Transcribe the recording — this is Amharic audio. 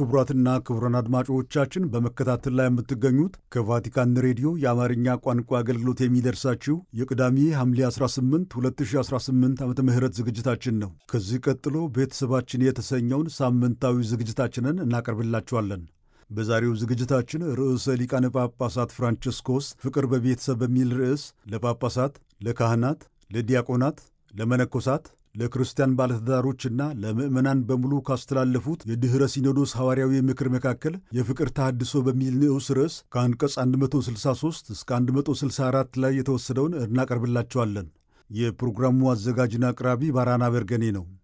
ክቡራትና ክቡራን አድማጮቻችን በመከታተል ላይ የምትገኙት ከቫቲካን ሬዲዮ የአማርኛ ቋንቋ አገልግሎት የሚደርሳችሁ የቅዳሜ ሐምሌ 18 2018 ዓ ም ዝግጅታችን ነው። ከዚህ ቀጥሎ ቤተሰባችን የተሰኘውን ሳምንታዊ ዝግጅታችንን እናቀርብላችኋለን። በዛሬው ዝግጅታችን ርዕሰ ሊቃነ ጳጳሳት ፍራንቺስኮስ ፍቅር በቤተሰብ በሚል ርዕስ ለጳጳሳት፣ ለካህናት፣ ለዲያቆናት፣ ለመነኮሳት ለክርስቲያን ባለትዳሮችና ለምዕመናን በሙሉ ካስተላለፉት የድኅረ ሲኖዶስ ሐዋርያዊ ምክር መካከል የፍቅር ተሐድሶ በሚል ንዑስ ርዕስ ከአንቀጽ 163 እስከ 164 ላይ የተወሰደውን እናቀርብላቸዋለን። የፕሮግራሙ አዘጋጅና አቅራቢ ባራና በርገኔ ነው።